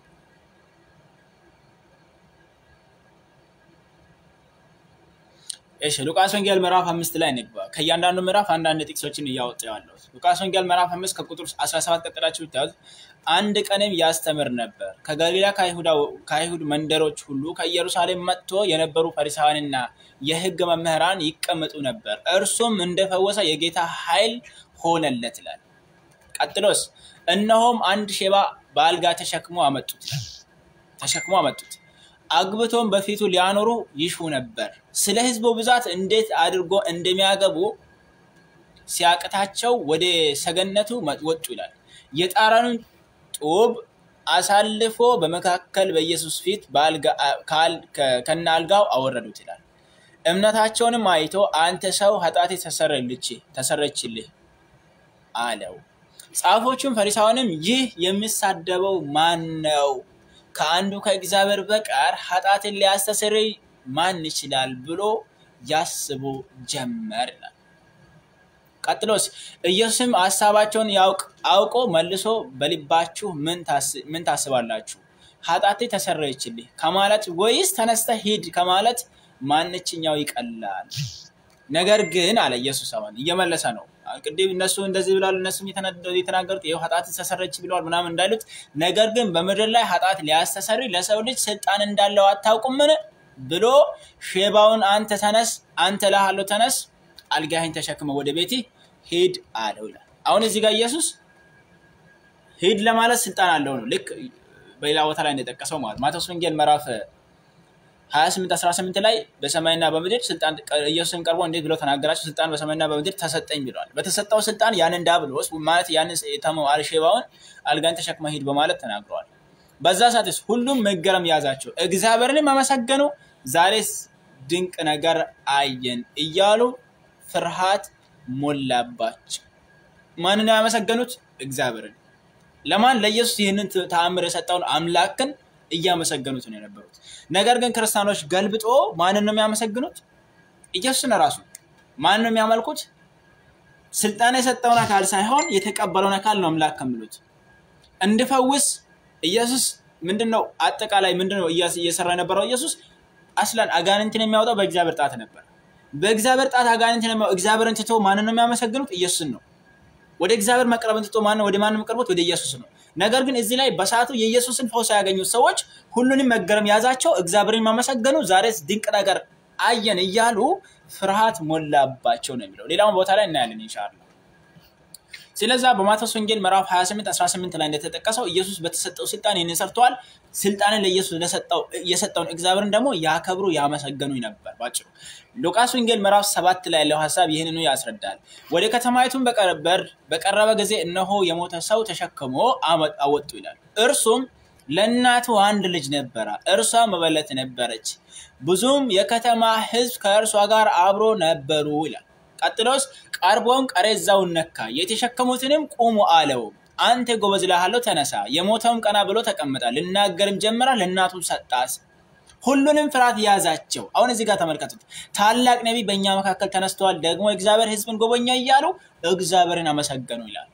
እሺ ሉቃስ ወንጌል ምዕራፍ አምስት ላይ እንግባ። ከእያንዳንዱ ምዕራፍ አንዳንድ ጥቅሶችን እያወጡ ያለሁት ሉቃስ ወንጌል ምዕራፍ አምስት ከቁጥር 17 ቀጥላችሁ ብታዩት አንድ ቀንም ያስተምር ነበር። ከገሊላ ከአይሁድ መንደሮች ሁሉ ከኢየሩሳሌም መጥቶ የነበሩ ፈሪሳውያንና የሕግ መምህራን ይቀመጡ ነበር። እርሱም እንደፈወሰ የጌታ ኃይል ሆነለት ይላል። ቀጥሎስ እነሆም አንድ ሼባ በአልጋ ተሸክሞ አመጡት ይላል። ተሸክሞ አመጡት አግብቶም በፊቱ ሊያኖሩ ይሹ ነበር። ስለ ሕዝቡ ብዛት እንዴት አድርጎ እንደሚያገቡ ሲያቅታቸው ወደ ሰገነቱ ወጡ ይላል። የጣራኑን ጡብ አሳልፎ በመካከል በኢየሱስ ፊት ከነ አልጋው አወረዱት ይላል። እምነታቸውንም አይቶ አንተ ሰው ኃጢአቴ ተሰረችልህ አለው። ጻፎቹም ፈሪሳውያንም ይህ የሚሳደበው ማን ነው? ከአንዱ ከእግዚአብሔር በቀር ኃጢአትን ሊያስተሰርይ ማን ይችላል ብሎ ያስቡ ጀመር ይላል። ቀጥሎስ ኢየሱስም ሀሳባቸውን አውቆ መልሶ በልባችሁ ምን ታስባላችሁ? ኃጢአቴ ተሰረየችልህ ከማለት ወይስ ተነስተህ ሂድ ከማለት ማንችኛው ይቀላል? ነገር ግን አለ ኢየሱስ አሁን እየመለሰ ነው። ቅድም እነሱ እንደዚህ ብለዋል፣ እነሱም የተናገሩት ይኸው ኃጢአት ተሰረች ብለዋል ምናምን እንዳሉት፣ ነገር ግን በምድር ላይ ኃጢአት ሊያስተሰሪ ለሰው ልጅ ስልጣን እንዳለው አታውቁምን ብሎ ሼባውን አንተ ተነስ፣ አንተ እልሃለሁ ተነስ፣ አልጋህን ተሸክመ ወደ ቤት ሂድ አለው ይላል። አሁን እዚህ ጋር ኢየሱስ ሂድ ለማለት ስልጣን አለው ነው። ልክ በሌላ ቦታ ላይ እንደጠቀሰው ማለት ማቴዎስ ወንጌል ምዕራፍ 28 18 ላይ በሰማይና በምድር ስልጣን ኢየሱስን ቀርቦ እንዴት ብሎ ተናገራቸው? ስልጣን በሰማይና በምድር ተሰጠኝ ብለዋል። በተሰጠው ስልጣን ያንን ዳብሎስ ማለት ያንን የተመው አልሼባውን አልጋን ተሸክመ ሂድ በማለት ተናግረዋል። በዛ ሰዓትስ ሁሉም መገረም ያዛቸው፣ እግዚአብሔርንም አመሰገኑ። ዛሬስ ድንቅ ነገር አየን እያሉ ፍርሃት ሞላባቸው። ማንን ያመሰገኑት? እግዚአብሔርን። ለማን? ለኢየሱስ ይህንን ተአምር የሰጠውን አምላክን እያመሰገኑት ነው የነበሩት። ነገር ግን ክርስቲያኖች ገልብጦ ማንን ነው የሚያመሰግኑት? ኢየሱስን ራሱ። ማንን ነው የሚያመልኩት? ስልጣን የሰጠውን አካል ሳይሆን የተቀበለውን አካል ነው አምላክ ከሚሉት። እንድፈውስ ኢየሱስ ምንድን ነው አጠቃላይ ምንድን ነው እየሰራ የነበረው? ኢየሱስ አስላን አጋንንትን የሚያወጣው በእግዚአብሔር ጣት ነበር። በእግዚአብሔር ጣት አጋንንትን የሚያወጣው እግዚአብሔርን ትቶ ማንን ነው የሚያመሰግኑት? ኢየሱስን ነው። ወደ እግዚአብሔር መቅረብን ትቶ ማን ወደ ማን የሚቀርቡት? ወደ ኢየሱስ ነው። ነገር ግን እዚህ ላይ በሰዓቱ የኢየሱስን ፈውስ ያገኙት ሰዎች ሁሉንም መገረም ያዛቸው፣ እግዚአብሔርን ማመሰገኑ። ዛሬስ ድንቅ ነገር አየን እያሉ ፍርሃት ሞላባቸው ነው የሚለው። ሌላውን ቦታ ላይ እናያለን ኢንሻአላህ። ስለዛ በማቴዎስ ወንጌል ምዕራፍ 28 18 ላይ እንደተጠቀሰው ኢየሱስ በተሰጠው ስልጣን ይህንን ሰርተዋል። ስልጣንን ለኢየሱስ የሰጠውን እግዚአብሔርን ደግሞ ያከብሩ ያመሰገኑ ነበር። ባጭሩ ሉቃስ ወንጌል ምዕራፍ ሰባት ላይ ያለው ሀሳብ ይህንኑ ያስረዳል። ወደ ከተማይቱን በቀረበ ጊዜ እነሆ የሞተ ሰው ተሸክሞ አወጡ ይላል። እርሱም ለእናቱ አንድ ልጅ ነበረ፣ እርሷ መበለት ነበረች። ብዙም የከተማ ሕዝብ ከእርሷ ጋር አብሮ ነበሩ ይላል። ቀጥሎስ ቀርቦም ቀሬዛውን ነካ፣ የተሸከሙትንም ቁሙ አለው። አንተ ጎበዝ እልሃለሁ ተነሳ። የሞተውም ቀና ብሎ ተቀመጠ፣ ልናገርም ጀመረ። ለእናቱም ሰጣት። ሁሉንም ፍርሃት ያዛቸው። አሁን እዚህ ጋር ተመልከቱት። ታላቅ ነቢይ በእኛ መካከል ተነስተዋል፣ ደግሞ እግዚአብሔር ሕዝብን ጎበኛ እያሉ እግዚአብሔርን አመሰገኑ ይላል።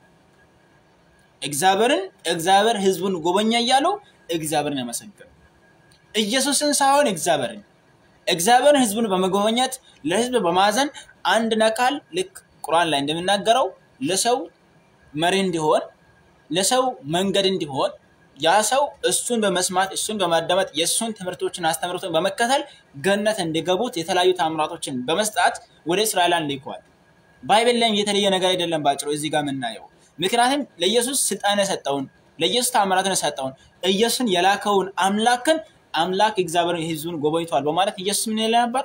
እግዚአብሔርን እግዚአብሔር ሕዝቡን ጎበኛ እያሉ እግዚአብሔርን አመሰገኑ። ኢየሱስን ሳይሆን እግዚአብሔርን እግዚአብሔርን ሕዝቡን በመጎበኘት ለሕዝብ በማዘን አንድ አካል ልክ ቁርአን ላይ እንደሚናገረው ለሰው መሪ እንዲሆን ለሰው መንገድ እንዲሆን ያ ሰው እሱን በመስማት እሱን በማዳመጥ የእሱን ትምህርቶችን አስተምሮትን በመከተል ገነት እንዲገቡት የተለያዩ ታምራቶችን በመስጣት ወደ እስራኤላን ልኳል። ባይብል ላይም የተለየ ነገር አይደለም። ባጭሩ እዚህ ጋር የምናየው ምክንያቱም ለኢየሱስ ስልጣን የሰጠውን ለኢየሱስ ታምራትን የሰጠውን ኢየሱስን የላከውን አምላክን አምላክ እግዚአብሔርን ህዝቡን ጎበኝቷል በማለት ኢየሱስ ምን ይለ ነበር?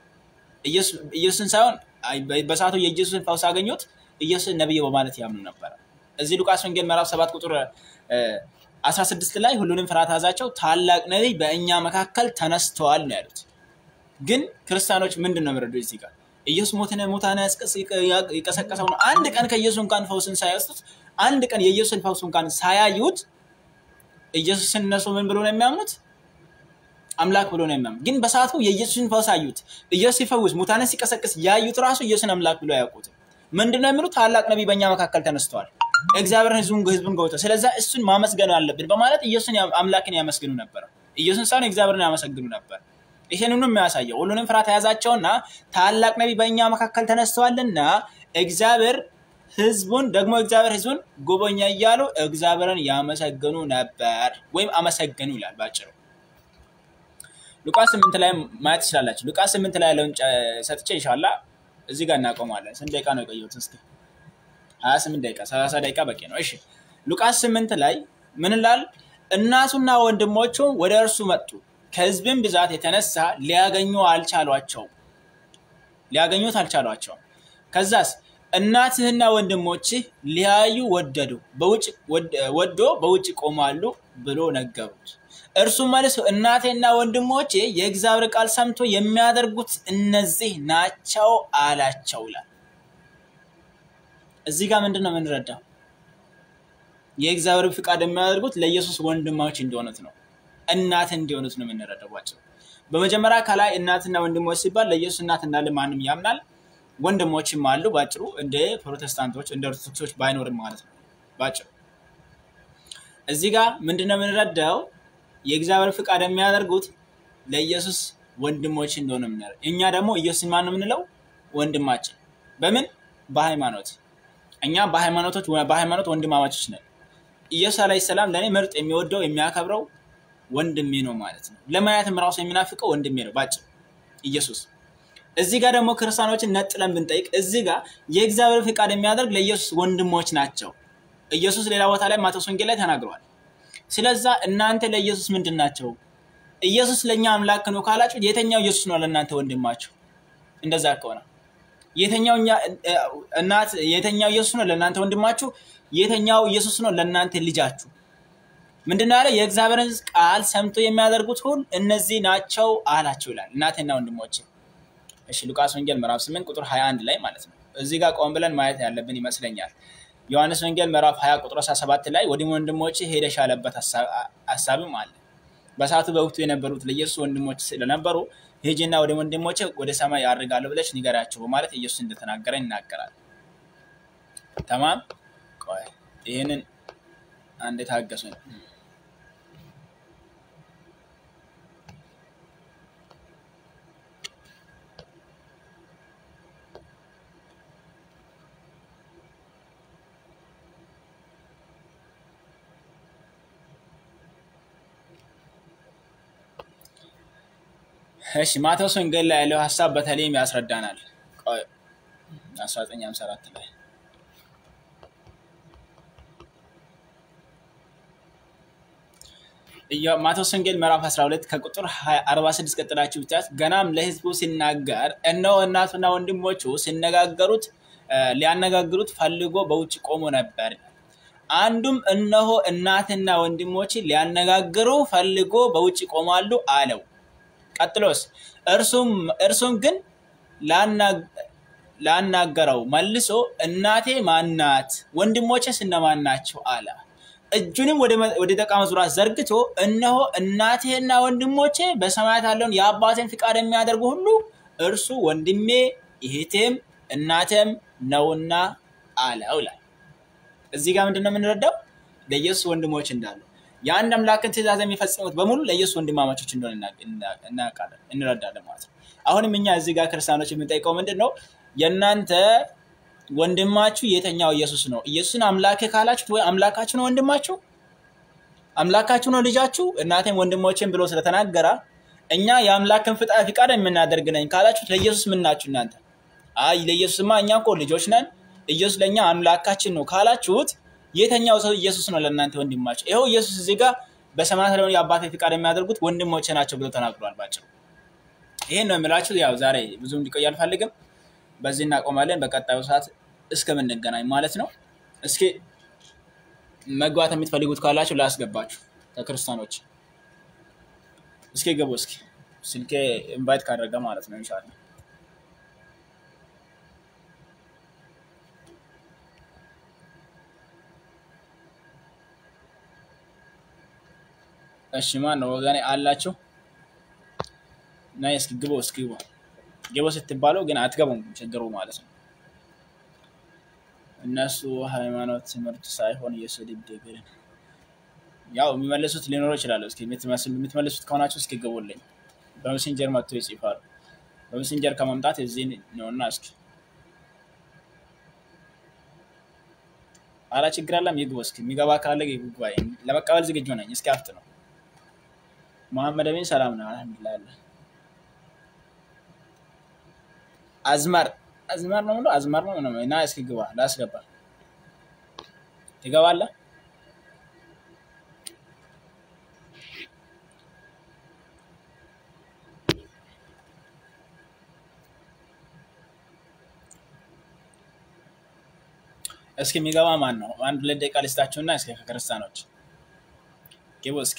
ኢየሱስን ሳይሆን በሰዓቱ የኢየሱስን ፈውስ አገኙት ኢየሱስን ነብይ በማለት ያምኑ ነበር። እዚህ ሉቃስ ወንጌል ምዕራፍ ሰባት ቁጥር 16 ላይ ሁሉንም ፍርሃት ያዛቸው፣ ታላቅ ነቢይ በእኛ መካከል ተነስተዋል ነው ያሉት። ግን ክርስቲያኖች ምንድን ነው የሚረዱ እዚህ ጋር ኢየሱስ ሞትን ሙታን የቀሰቀሰው ነው። አንድ ቀን ከኢየሱስ እንኳን ፈውስን ሳይወስዱት አንድ ቀን የኢየሱስን ፈውስ እንኳን ሳያዩት ኢየሱስን እነሱ ምን ብሎ ነው የሚያምኑት? አምላክ ብሎ ነው የሚያምኑት። ግን በሰዓቱ የኢየሱስን ፈውስ አዩት። ኢየሱስ ሲፈውስ ሙታንን ሲቀሰቅስ ያዩት ራሱ ኢየሱስን አምላክ ብሎ አያውቁትም። ምንድን ነው የሚሉት? ታላቅ ነቢይ በእኛ መካከል ተነስተዋል፣ እግዚአብሔርን ህዝቡን ህዝቡን ገብተው፣ ስለዛ እሱን ማመስገን አለብን በማለት ኢየሱስን አምላክን ያመስግኑ ነበር። ኢየሱስን ሳይሆን እግዚአብሔርን ያመሰግኑ ነበር። ይህንኑ የሚያሳየው ሁሉንም ፍርሃት የያዛቸውና ታላቅ ነቢይ በእኛ መካከል ተነስተዋልና እግዚአብሔር ህዝቡን ደግሞ እግዚአብሔር ህዝቡን ጎበኛ እያሉ እግዚአብሔርን ያመሰግኑ ነበር ወይም አመሰገኑ ይላል ባጭሩ። ሉቃስ ስምንት ላይ ማየት ትችላላችሁ። ሉቃስ ስምንት ላይ ያለውን ሰጥቼ ኢንሻላህ እዚህ ጋር እናቆማለን። ስንት ደቂቃ ነው የቆየሁት? እስኪ ሀያ ስምንት ደቂቃ ሰላሳ ደቂቃ በቂ ነው። እሺ ሉቃስ ስምንት ላይ ምን ላል? እናቱና ወንድሞቹ ወደ እርሱ መጡ፣ ከህዝብም ብዛት የተነሳ ሊያገኙ አልቻሏቸውም ሊያገኙት አልቻሏቸውም። ከዛስ እናትህና ወንድሞችህ ሊያዩ ወደዱ ወዶ በውጭ ቆማሉ ብሎ ነገሩት። እርሱም መልሶ እናቴና ወንድሞቼ የእግዚአብሔር ቃል ሰምቶ የሚያደርጉት እነዚህ ናቸው አላቸው ይላል። እዚህ ጋር ምንድን ነው የምንረዳው? የእግዚአብሔር ፍቃድ የሚያደርጉት ለኢየሱስ ወንድሞች እንደሆኑት ነው፣ እናት እንዲሆኑት ነው የምንረዳባቸው። በመጀመሪያ ከላይ እናትና ወንድሞች ሲባል ለኢየሱስ እናት እንዳለ ማንም ያምናል። ወንድሞችም አሉ። ባጭሩ እንደ ፕሮቴስታንቶች እንደ ኦርቶዶክሶች ባይኖርም ማለት ነው። ባጭሩ እዚህ ጋር ምንድነው የምንረዳው? የእግዚአብሔር ፍቃድ የሚያደርጉት ለኢየሱስ ወንድሞች እንደሆነ ምናል። እኛ ደግሞ ኢየሱስን ማን ነው የምንለው? ወንድማችን። በምን በሃይማኖት እኛ በሃይማኖቶች በሃይማኖት ወንድማማቾች ነን። ኢየሱስ አለይሂ ሰላም ለእኔ ምርጥ የሚወደው የሚያከብረው ወንድሜ ነው ማለት ነው። ለማየትም ራሱ የሚናፍቀው ወንድሜ ነው ባጭሩ ኢየሱስ። እዚህ ጋር ደግሞ ክርስቲያኖችን ነጥለን ብንጠይቅ እዚህ ጋር የእግዚአብሔር ፍቃድ የሚያደርግ ለኢየሱስ ወንድሞች ናቸው። ኢየሱስ ሌላ ቦታ ላይ ማቴዎስ ወንጌል ላይ ተናግረዋል። ስለዛ እናንተ ለኢየሱስ ምንድን ናቸው? ኢየሱስ ለእኛ አምላክ ነው ካላችሁ የተኛው ኢየሱስ ነው ለእናንተ ወንድማችሁ? እንደዛ ከሆነ የተኛው እኛ- እናት የተኛው ኢየሱስ ነው ለእናንተ ወንድማችሁ? የተኛው ኢየሱስ ነው ለእናንተ ልጃችሁ? ምንድን ነው ያለ? የእግዚአብሔርን ቃል ሰምቶ የሚያደርጉት ሁሉ እነዚህ ናቸው አላቸው ይላል። እናቴና ወንድሞቼ እሺ ሉቃስ ወንጌል ምዕራፍ 8 ቁጥር 21 ላይ ማለት ነው። እዚህ ጋር ቆም ብለን ማየት ያለብን ይመስለኛል። ዮሐንስ ወንጌል ምዕራፍ 20 ቁጥር 17 ላይ ወደ ወንድሞቼ ሄደሽ ያለበት ሀሳብ- ሀሳብም አለ። በሰዓቱ በወቅቱ የነበሩት ለኢየሱስ ወንድሞች ስለነበሩ ሄጂና ወደ ወንድሞቼ ወደ ሰማይ ያርጋለሁ ብለሽ ንገሪያቸው በማለት ኢየሱስ እንደተናገረ ይናገራል። ተማም ቆይ ይህንን አንድ ታገሱኝ። እሺ ማቴዎስ ወንጌል ላይ ያለው ሀሳብ በተለይም ያስረዳናል። ቆይ 1954 ላይ ኢዮ- ማቴዎስ ወንጌል ምዕራፍ 12 ከቁጥር 20 46 ቀጥላችሁ ብቻ ገናም ለሕዝቡ ሲናገር እነሆ እናቱና ወንድሞቹ ሲነጋገሩት እ፣ ሊያነጋግሩት ፈልጎ በውጭ ቆሞ ነበር። አንዱም እነሆ እናትና ወንድሞች ሊያነጋግሩ ፈልጎ በውጭ ቆማሉ አለው። ቀጥሎስ እርሱም እርሱም ግን ላና- ላናገረው መልሶ እናቴ ማናት? ወንድሞቼስ እነማን ናቸው? አለ። እጁንም ወደ መ- ወደ ደቀ መዛሙርቱ ዘርግቶ እነሆ እናቴና ወንድሞቼ በሰማያት ያለውን የአባቴን ፍቃድ የሚያደርጉ ሁሉ እርሱ ወንድሜ እህቴም እናቴም ነውና አለው ይላል። እዚህ ጋር ምንድን ነው የምንረዳው? ለኢየሱስ ወንድሞች እንዳሉ የአንድ አምላክን ትእዛዝ የሚፈጽሙት በሙሉ ለኢየሱስ ወንድማማቾች እንደሆነ እና- እና- እናውቃለን እንረዳለን ማለት ነው። አሁንም እኛ እዚህ ጋር ክርስቲያኖች የምንጠይቀው ምንድን ነው? የእናንተ ወንድማችሁ የተኛው ኢየሱስ ነው። ኢየሱስን አምላኬ ካላችሁት ወይ አምላካችሁ ነው ወንድማችሁ? አምላካችሁ ነው ልጃችሁ? እናቴም ወንድሞቼም ብሎ ስለተናገረ እኛ የአምላክን ፍቃ- ፍቃድ የምናደርግ ነኝ ካላችሁት ለኢየሱስ ምን ናችሁ እናንተ? አይ ለኢየሱስማ እኛ እኮ ልጆች ነን፣ ኢየሱስ ለእኛ አምላካችን ነው ካላችሁት የተኛው ሰው ኢየሱስ ነው ለእናንተ ወንድማቸው? ይኸው ኢየሱስ እዚህ ጋር በሰማያት ያለውን የአባቴ ፍቃድ የሚያደርጉት ወንድሞቼ ናቸው ብሎ ተናግሯል። ባጭሩ ይሄን ነው የምላችሁ። ያው ዛሬ ብዙ እንዲቆይ አልፈልግም። በዚህ እናቆማለን። በቀጣዩ ሰዓት እስከምንገናኝ ማለት ነው። እስኪ መግባት የምትፈልጉት ካላችሁ ላስገባችሁ ከክርስቲያኖች እስኪ ገቡ። እስኪ ስልኬ ኢንቫይት ካደረገ ማለት ነው ኢንሻላህ እሺ ማን ነው ወገኔ አላችሁ? ናይ እስኪ ግቦ እስኪ ግቦ ግቦ ስትባለው ግን አትገቡም፣ ችግሩ ማለት ነው። እነሱ ሃይማኖት ትምህርት ሳይሆን የስድብ ግን ያው የሚመልሱት ሊኖሩ ይችላሉ። እስኪ የምትመስሉ የምትመልሱት ከሆናችሁ እስኪ ግቡልኝ። በሜሴንጀር መጥቶ ይጽፋሉ። በሜሴንጀር ከመምጣት እዚህ ነውና እስኪ አላ ችግር አለም ይግቡ። እስኪ የሚገባ ካለ ይግባ። ለመቀበል ዝግጁ ነኝ። እስኪ አፍት ነው መሐመድ አሚን ሰላም ነው። አልሐምዱሊላህ አለ አዝማር አዝማር ነው ብሎ አዝማር ነው ነው እና እስኪ ግባ ላስገባ ትገባለህ። እስኪ የሚገባ ማን ነው? አንድ ሁለት ደቂቃ ልስጣችሁና እስኪ ከክርስቲያኖች ግቡ እስኪ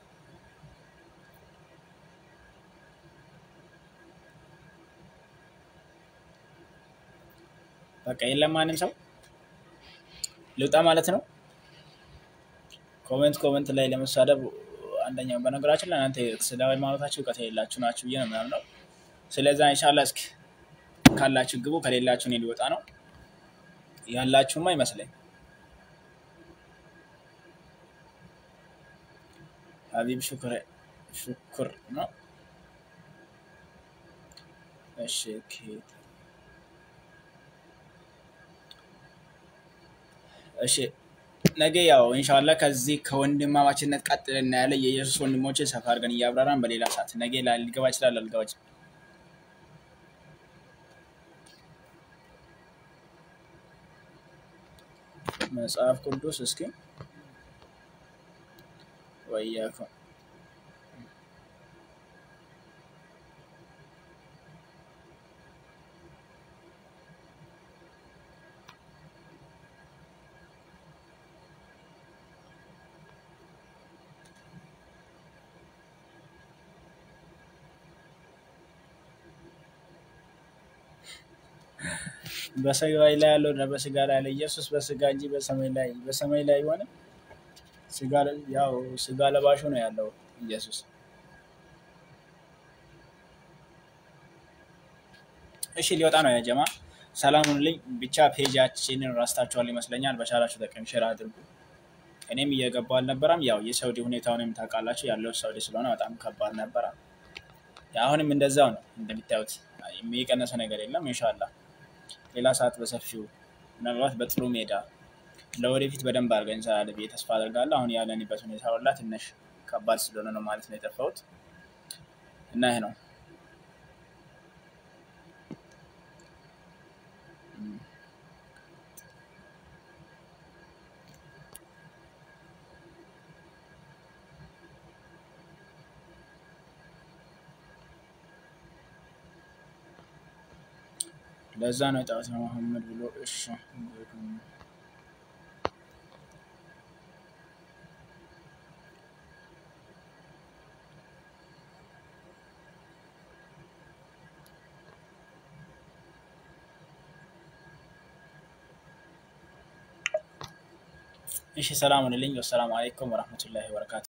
በቃ የለም ማንም ሰው ልውጣ ማለት ነው። ኮሜንት ኮሜንት ላይ ለመሳደብ አንደኛው በነገራችን ላይ እናንተ ስለ ሃይማኖታችሁ እውቀት የሌላችሁ ናችሁ ብዬ ነው ምናምነው። ስለዛ ኢንሻላ እስኪ ካላችሁ ግቡ፣ ከሌላችሁ እኔ ሊወጣ ነው። ያላችሁማ ይመስለኝ ሀቢብ ሹክር ሹክር ነው። እሺ ኦኬ እሺ ነገ ያው ኢንሻላ ከዚህ ከወንድማማችነት ቀጥል እናያለን። የኢየሱስ ወንድሞችን ሰፋ አድርገን እያብራራን በሌላ ሰዓት ነገ ላይ ሊገባ ይችላል አልገባ ይችላል። መጽሐፍ ቅዱስ እስኪ ወያኩም በሰማይ ላይ ያለው እና በስጋ ላይ ያለ ኢየሱስ በስጋ እንጂ በሰማይ ላይ በሰማይ ላይ ሆነ ስጋ ያው ስጋ ለባሹ ነው ያለው ኢየሱስ። እሺ ሊወጣ ነው ያጀማ። ሰላም ሁኑልኝ። ብቻ ፔጃችንን ራስታችኋል ይመስለኛል። በቻላችሁ ጠቀም ሼር አድርጉ። እኔም እየገባው አልነበረም። ያው የሳውዲ ሁኔታውንም ታውቃላችሁ። ያለው ሳውዲ ስለሆነ በጣም ከባድ ነበረ። አሁንም እንደዛው ነው እንደሚታዩት፣ የሚቀነሰ ነገር የለም። ኢንሻላህ ሌላ ሰዓት በሰፊው ምናልባት በጥሩ ሜዳ ለወደፊት በደንብ አድርገን እንሰራለን ብዬ ተስፋ አደርጋለሁ። አሁን ያለንበት ሁኔታ ሁላ ትንሽ ከባድ ስለሆነ ነው ማለት ነው የጠፋሁት እና ይህ ነው ለዛ ነው የጠዋት መሐመድ ብሎ እሺ እሺ ሰላም ሁኑልኝ። ወሰላሙ አለይኩም ወረህመቱላሂ ወበረካቱ።